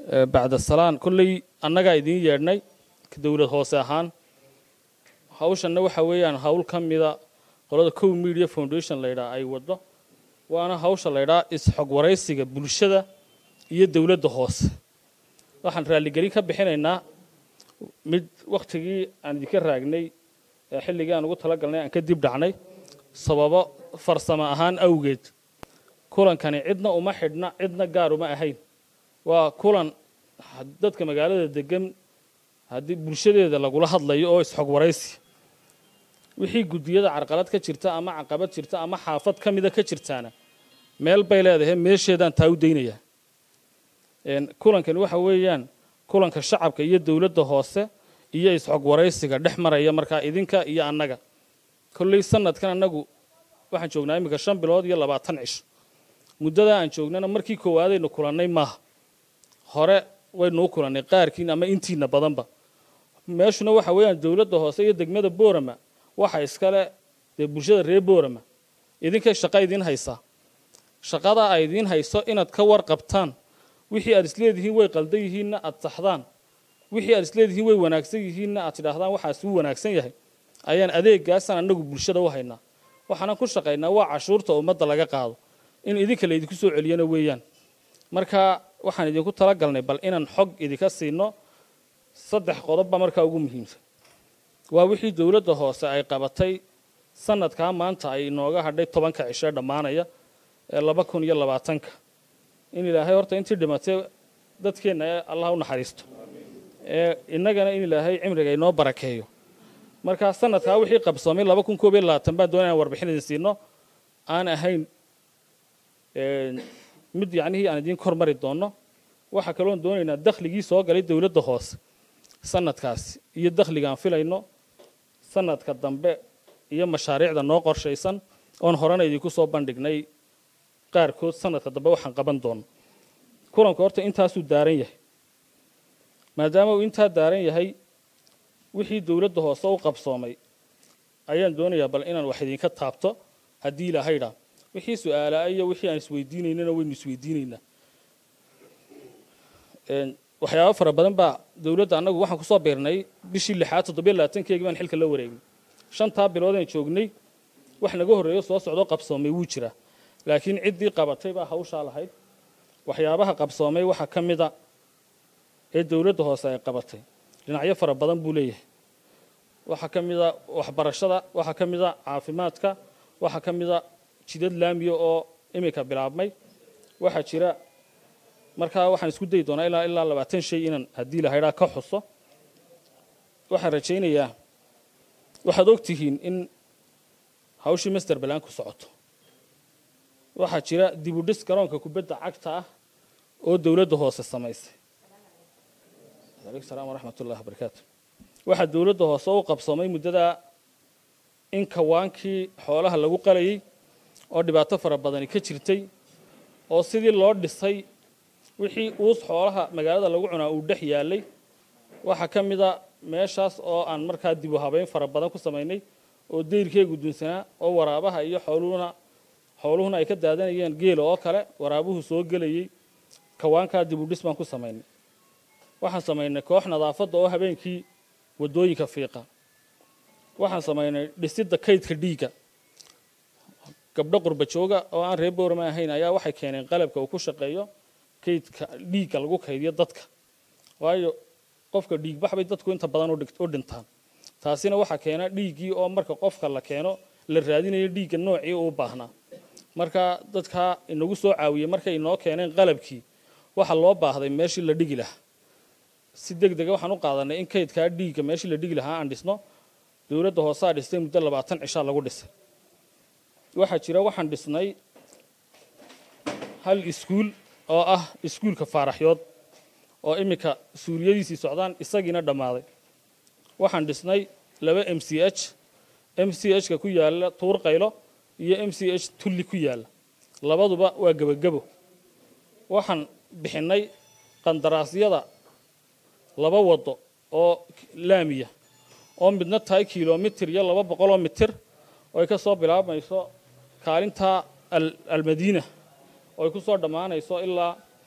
bacda salaan kolley annagaa idiin yeedhnay dowlad hoose ahaan hawshanna waxa weeyaan hawl ka mida qolada cow media foundation laydhaa ay waddo waana hawsha laydhaa is-xog waraysiga bulshada iyo dowladda hoose waxaan raalligelin ka bixinaynaa mid wakhtigii aan idinka raagnay ee xilligii aan ugu talagalnay aan ka dib dhacnay sababo farsamo ahaan awgeed kulankani cidna uma xidhna cidna gaar uma ahayn waa kulan dadka magaalada degan haddii bulshadeeda lagula hadlayo oo is-xog waraysi wixii guddiyada carqalad ka jirta ama caqabad jirta ama xaafad ka mida ka jirtaana meel bay leedahay meesheedaan taa u daynayaa kulankani waxa weeyaan kulanka shacabka iyo dowladda hoose iyo is-xog waraysiga dhex maraya markaa idinka iyo annaga kolley sanadkan annagu waxaan joognaa iminka shan bilood iyo labaatan cisho muddadaa aan joognana markii koowaadaynu kulannay maaha hore waynuu kulannay qaarkiin ama intiina badanba meeshuna waxa weeyaan dowladda hoose iyo degmada boorama waxa iskale dee bulshada reer boorama idinkay shaqa idiin haysaa shaqadaa ay idiin hayso inaad ka warqabtaan wixii aad isleedihiin way qaldan yihiinna aad saxdaan wixii aad isleedihiin way wanaagsan yihiinna aad tidhaahdaan waxaas wuu wanaagsan yahay ayaan adeegaasaan annagu bulshada u haynaa waxaanan ku shaqaynaa waa cashuurta ummadda laga qaado in idinka laydinku soo celiyana weeyaan marka waxaan idinku talagalnay bal inaan xog idinka siino saddex qodobba markaa ugu muhiimsan waa wixii dowladda hoose ay qabatay sanadkaa maanta ay inooga hadhay tobanka cisho ee dhammaanaya ee laba kun iyo labaatanka in ilaahay horta intii dhimatay dadkeenna ee allah u naxariisto ee innagana in ilaahay cimriga inoo barakeeyo markaa sanadkaa wixii qabsoomay laba kun koob iyo labaatan baan doonaya aan warbixin idin siino aan ahayn mid yacnihii aan idiin kormari doono waxaa kaloon doonaynaa dakhligii soo galay dowladda hoose sanadkaasi iyo dakhligaan filayno sanadka dambe iyo mashaariicda noo qorshaysan oon horena idinku soo bandhignay qaarkood sanadka dambe waxaan qaban doono kulanku horta intaasuu daaran yahay maadaama uu intaa daaran yahay wixii dowladda hoose u qabsoomay ayaan doonayaa bal inaan wax idinka taabto haddii ilahaydhaa wixii su-aalaa iyo wixii aan isweydiinaynana waynu isweydiinaynaa waxyaabo fara badan baa dowladda annagu waxaan kusoo biirnay bishii lixaad toddobiyo labaatankeegii baan xilka la wareegnay shantaa biloodaan joognay wax naga horreeyo soo socdo qabsoomay wuu jiraa laakiin ciddii qabatay baa hawshaa lahayd waxyaabaha qabsoomay waxaa ka mida ee dowladda hoose ay qabatay dhinacyo fara badan buu leeyahay waxaa ka mida waxbarashada waxaa ka mida caafimaadka waxaa ka mida jidad laamiya oo iminka bilaabmay waxaa jira markaa waxaan isku dayi doonaa ilaa ilaa labaatan shay inaan haddii lahaydhaa ka xuso waxaan rajaynayaa waxaad og tihiin in hawshii master balan ku socoto waxaa jira dibudhis garoonka kubadda cagta ah oo dowladda hoose samaysay aleykum salaam waraxmat ullahi wabarakaatu waxaa dowladda hoose u qabsoomay muddadaa in kawaankii xoolaha lagu qalayay oo dhibaato fara badani ka jirtay oo sidii loo dhisay wixii uus xoolaha magaalada lagu cunaa uu dhex yaalay waxaa ka mida meeshaas oo aan markaa dib u habeyn fara badan ku samaynay oo dayrkeegu dunsanaa oo waraabaha iyo xooluhuna xooluhuna ay ka daadanayeen geela oo kale waraabuhu soo gelayey kawaankaa dib u dhis baan ku samaynay waxaan samaynay koox nadaafadda oo habeenkii waddooyinka fiiqa waxaan samaynay dhisidda kaydka dhiigga gabdho qurba jooga oo aan reer boorama ahayn ayaa waxay keeneen qalabka uu ku shaqeeyo kaydka dhiigga lagu kaydiyo dadka waayo qofka dhiigbax bay dadku inta badan u dhintaan taasina waxaa keena dhiiggii oo marka qofka la keeno la raadinayo dhiigga noocii uu baahnaa marka dadkaa inagu soo caawiyey markay inoo keeneen qalabkii waxa loo baahday meeshii la dhigi lahaa si deg dega waxaan u qaadanay in kaydkaa dhiigga meeshii la dhigi lahaa aan dhisno dowladda hoosaa dhistay muddo labaatan cishaa lagu dhisay waxaa jira waxaan dhisnay hal iskuul oo ah iskuulka faaraxyood oo iminka suuriyadiisii socdaan isagiina dhammaaday waxaan dhisnay laba m c h m c h ka ku yaalla tuur qaylo iyo m c h tulli ku yaalla labaduba waa gebagebo waxaan bixinnay qandaraasyada laba waddo oo laamiya oo midna tahay kilomitir iyo laba boqoloo mitir oo ay ka soo bilaabmayso kaalinta almadiina oo ay ku soo dhammaanayso ilaa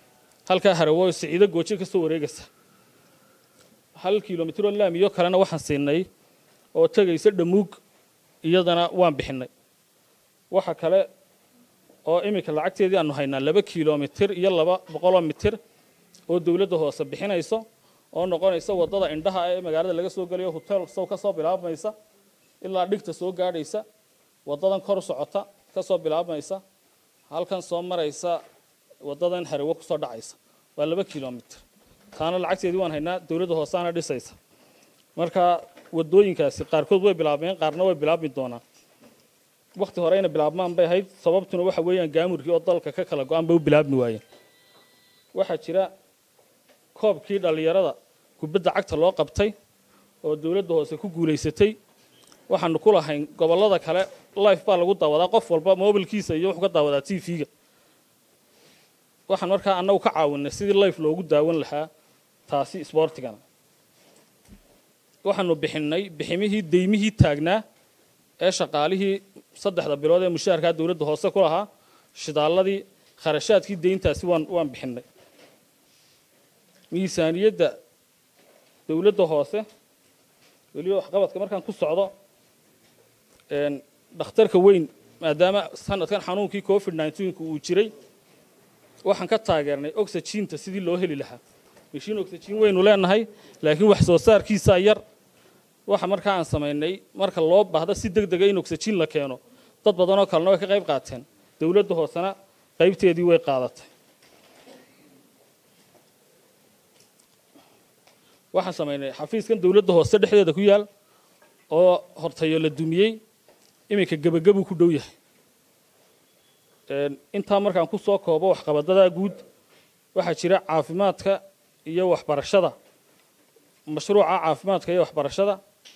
halkaa harawo siciido gooje ka soo wareegaysa hal kilomitir oo laamiyo kalena waxaan siinay oo tegaysa dhamuug iyadana waan bixinnay waxa kale oo iminka lacagteedii aanu haynaa laba kilomitir iyo laba boqoloo mitir oo dowladda hoose bixinayso oo noqonaysa waddada indhaha ee magaalada laga soo gelayo hotel sow ka soo bilaabmaysa ilaa dhigta soo gaadhaysa waddadan kor u socota ka soo bilaabmaysa halkan soo maraysa waddadan harawo ku soo dhacaysa waa laba kilomitir taana lacagteedii waan haynaa dowladda hooseana dhisaysa marka waddooyinkaasi qaarkood way bilaabmeen qaarna way bilaabmi doonaan wakti horeyna bilaabmaan bay ahayd sababtuna waxa weeyaan gaamurkii oo dalka ka kala go-aan bay u bilaabmi waayeen waxaa jira koobkii dhallinyarada kubadda cagta loo qabtay oo dowladda hoose ku guulaysatay waxaanu ku lahayn gobollada kale life baa lagu daawadaa qof walba mobilkiisa iyo wuxuu ka daawadaa t v-ga waxaan markaa annagu ka caawinay sidii life loogu daawan lahaa taasi sboortigana waxaanu bixinnay biximihii deymihii taagnaa ee shaqaalihii saddexda bilood ee mushaharkaa dowladda hoose ku lahaa shidaalladii kharashaadkii deyntaasi waan waan bixinnay miisaaniyadda dowladda hoose weliba waxqabadka markaan ku socdo dhakhtarka weyn maadaama sanadkan xanuunkii covid nneteen-ku uu jiray waxaan ka taageernay oxygiinta sidii loo heli lahaa mashiin oxygen waynu leenahay laakiin wax soo saarkiisaa yar waxa markaa aan samaynay marka loo baahdo si deg dega in oxygen la keeno dad badanoo kalena way ka qayb qaateen dowladda hoosena qaybteedii way qaadatay waxaan samaynay xafiiskan dowladda hoose dhexdeeda ku yaal oo hortayo la dumiyey iminka gebagabuu ku dhow yahay intaa markaan ku soo koobo waxqabadadaa guud waxaa jira caafimaadka iyo waxbarashada mashruuca caafimaadka iyo waxbarashada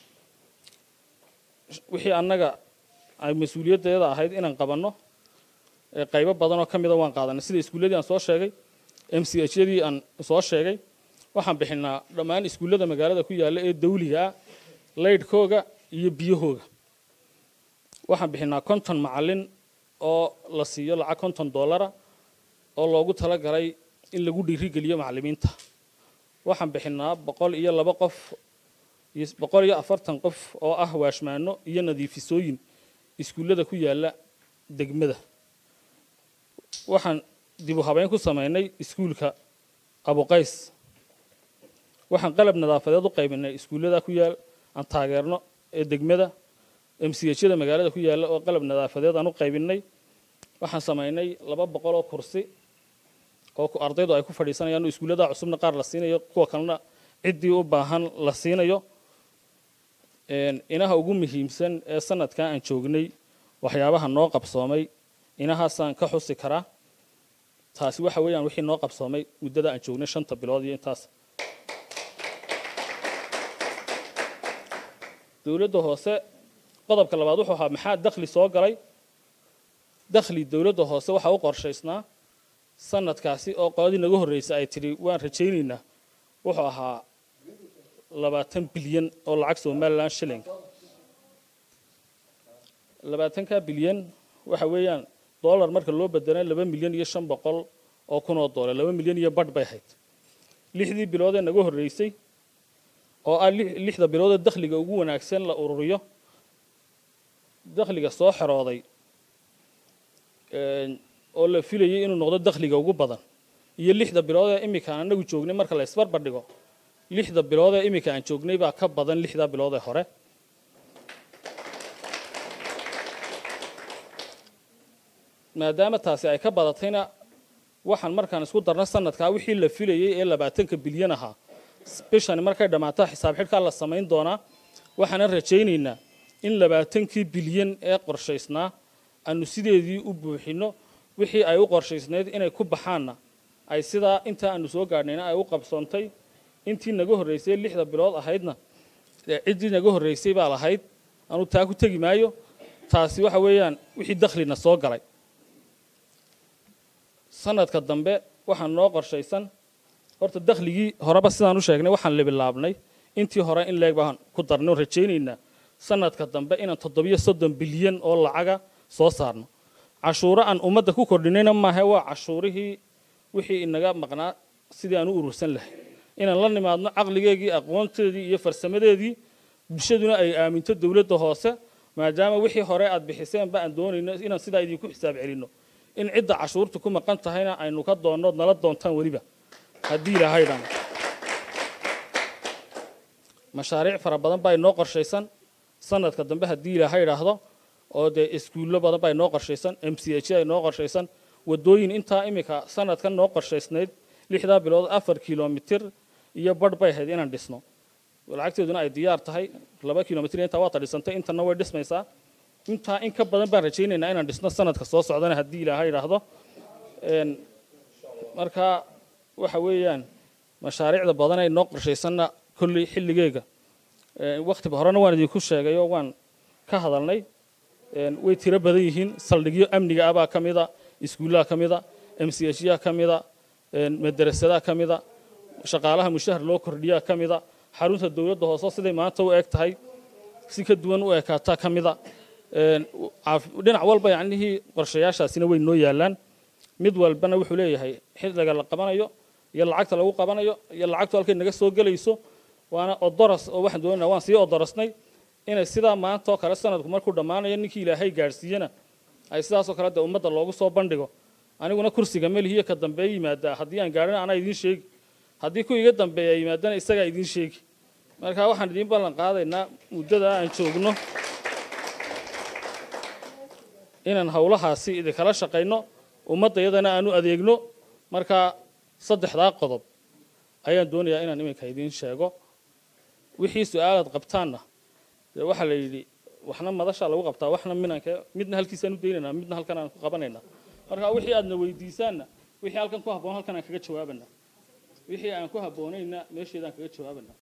wixii annaga ay mas-uuliyaddeeda ahayd inaan qabanno qaybo badanoo ka mida waan qaadanay sida iskuulladii aan soo sheegay m c h yadii aan soo sheegay waxaan bixinnaa dhammaan iskuullada magaalada ku yaalla ee dawliga ah laydhkooga iyo biyahooga waxaan bixinnaa konton macallin oo la siiyo lacag konton dollara oo loogu tala galay in lagu dhiirigeliyo macallimiinta waxaan bixinnaa boqol iyo laba qof iyo boqol iyo afartan qof oo ah waashmaano iyo nadiifisooyin iskuullada ku yaalla degmada waxaan dib u habeyn ku samaynay iskuulka abuqays waxaan qalab nadaafadeed u qaybinay iskuullada ku yaal aan taageerno ee degmada m c h yada magaalada ku yaalla oo qalab nadaafadeed aan u qaybinay waxaan samaynay laba boqol oo kursi oo ardaydu ay ku fadhiisanayaan oo iskuullada cusubna qaar la siinayo kuwa kalena ciddii u baahan la siinayo inaha ugu muhiimsan ee sanadkan aan joognay waxyaabaha noo qabsoomay inahaasaan ka xusi karaa taasi waxa weeyaan wixii noo qabsoomay muddada aan joognay shanta bilood iyo intaas dowladda hoose qodobka labaad wuxuu ahaa maxaa dakhli soo galay dakhli dowladda hoose waxaa u qorshaysnaa sanadkaasi oo qoladii naga horreysay ay tidhi waan rajaynaynaa wuxuu ahaa labaatan bilyan oo lacag somalilan shilling labaatanka bilyan waxa weeyaan dollar marka loo bedelay laba milyan iyo shan boqol oo kun oo dollar laba milyan iyo badh bay ahayd lixdii bilood ee naga horreysay oo ah lixda bilood ee dakhliga ugu wanaagsan la ururiyo dakhliga soo xerooday oo la filayay inuu noqdo dakhliga ugu badan iyo lixda bilood ee iminka aan anagu joognay marka la isbarbar dhigo lixda bilood ee iminka aan joognay baa ka badan lixda bilood ee hore maadaama taasi ay ka badatayna waxaan markaan isku darna sanadkaa wixii la filayay ee labaatanka bilyan ahaa bishani markay dhammaato xisaab xidhkaa la samayn doonaa waxaanan rajaynaynaa in labaatankii bilyan ee qorshaysnaa aanu sideedii u buuxinno wixii ay u qorshaysnayd inay ku baxaanna ay sidaa intaa aanu soo gaadhnayna ay u qabsoontay intii naga horraysay lixda bilood ahaydna ciddii naga horraysay baa lahayd anuu taa ku tegi maayo taasi waxa weeyaan wixii dakhlina soo galay sanadka dambe waxaan noo qorshaysan horta dakhligii horeba sidaan u sheegnay waxaan lebilaabnay intii hore in leeg baan ku darnay oo rajaynaynaa sanadka dambe inaan toddobiyo soddon bilyan oo lacaga soo saarno cashuuro aan ummadda ku kordhinayna maahe waa cashuurihii wixii inaga maqnaa sidii aan u urursan lahay inaan la nimaadno caqligeegii aqoonteedii iyo farsamadeedii bulshaduna ay aaminto dowladda hoose maadaama wixii hore aad bixiseenba aan doonayno inaan sidaa idinku xisaab celinno in cidda cashuurta ku maqan tahayna aynu ka doonno nala doontaan weliba haddii ilahaydhan mashaariic fara badan baa inoo qorshaysan sanadka dambe haddii ilaahay idhaahdo oo dee iskuullo badan baa inoo qorshaysan m c h a inoo qorshaysan wadooyin intaa imika sanadkan noo qorshaysnayd lixdaa bilood afar kilomitir iyo badh bay ahayd inaan dhisno lacagteeduna ay diyaar tahay laba kilomitir intaa waata dhisantay intana way dhismaysaa intaa in ka badan baan rajaynaynaa inaan dhisno sanadka soo socdana haddii ilaahay idhaahdo marka waxa weeyaan mashaariicda badan ay noo qorshaysanna kolley xilligeega waktiba horena waan idinku sheegay oo waan ka hadalnay way tiro badan yihiin saldhigyo amniga ah baa ka mida iskuullaha ka mida m c h yaha ka mida madarasadaha ka mida shaqaalaha mushahar loo kordhiyaa ka mida xarunta dowladda hoose siday maanta u eg tahay si ka duwan u ekaataa ka mida dhinac walba yacnihii qorshayaashaasina way noo yaallaan mid walbana wuxuu leeyahay xilliga la qabanayo iyo lacagta lagu qabanayo iyo lacagtu halkay naga soo gelayso waana odoras oo waxaan doonayna waan sii odorasnay inay sidaa maanta oo kale sanadku markuu dhammaanayo ninkii ilaahay gaadhsiiyena ay sidaasoo kale dee ummadda loogu soo bandhigo aniguna kursiga melihiyo ka dambeeya yimaadaa haddii aan gaadhina anaa idiin sheegi haddii ku iga dambeeya yimaadana isagaa idiin sheegi marka waxaan idiin ballan qaadaynaa muddada aan joogno inaan howlahaasi idinkala shaqayno ummadda iyadana aanu adeegno marka saddexdaa qodob ayaan doonayaa inaan iminka idiin sheego wixii su-aalaad qabtaanna dee waxaa la yidhi waxna madashaa lagu qabtaa waxna minanka midna halkiisaan u daynaynaa midna halkan aan ku qabanaynaa marka wixii aadna weydiisaanna wixii halkan ku habboon halkan aan kaga jawaabanaa wixii aan ku habboonayna meesheedaan kaga jawaabanaa